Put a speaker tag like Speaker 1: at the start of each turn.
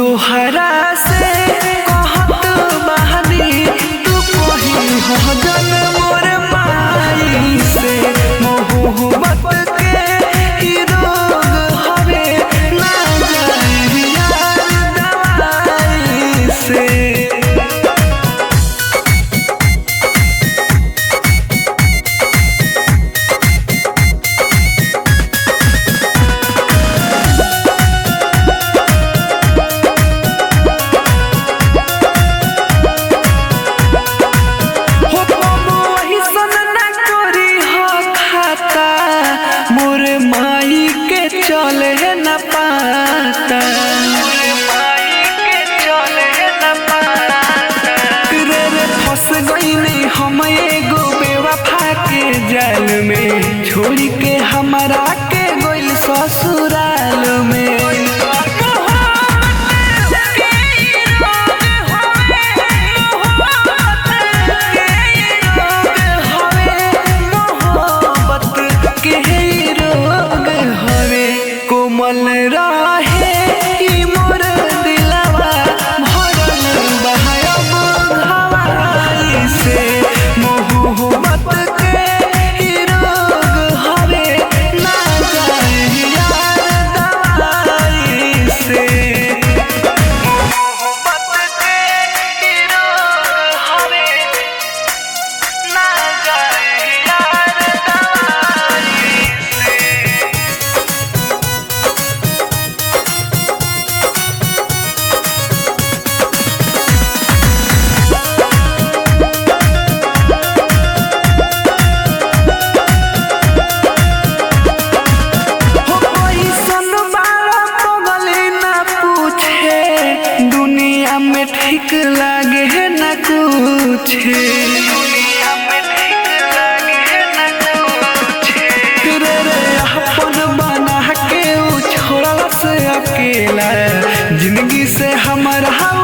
Speaker 1: तोहरा से कहत बानी तू कही हो जन मोर माई से मोहब्बत के ई रोग हवे ना जाई यार दवाई से हो बाबू वही सन ना करी हो खाता मोर माई के चले न पाता रे रे फंस गईनी हम एगो बेवफा के जाल में छोड़ के हमारा के गोइल ससुराल में कोमल रहे ई मोर दिलवा भरल बहायब हवाई से मोहब्बत के ई रोग हवे ना जाए यार दवाई से मोहब्बत के ई रोग हवे ना जाए यार दवाई से हो कैसन बाड़ा पगली ना पूछे दुनिया में ठीक लागे न कुछ रे रे अपन बना के उ छोड़ला से अकेला जिंदगी से हमारा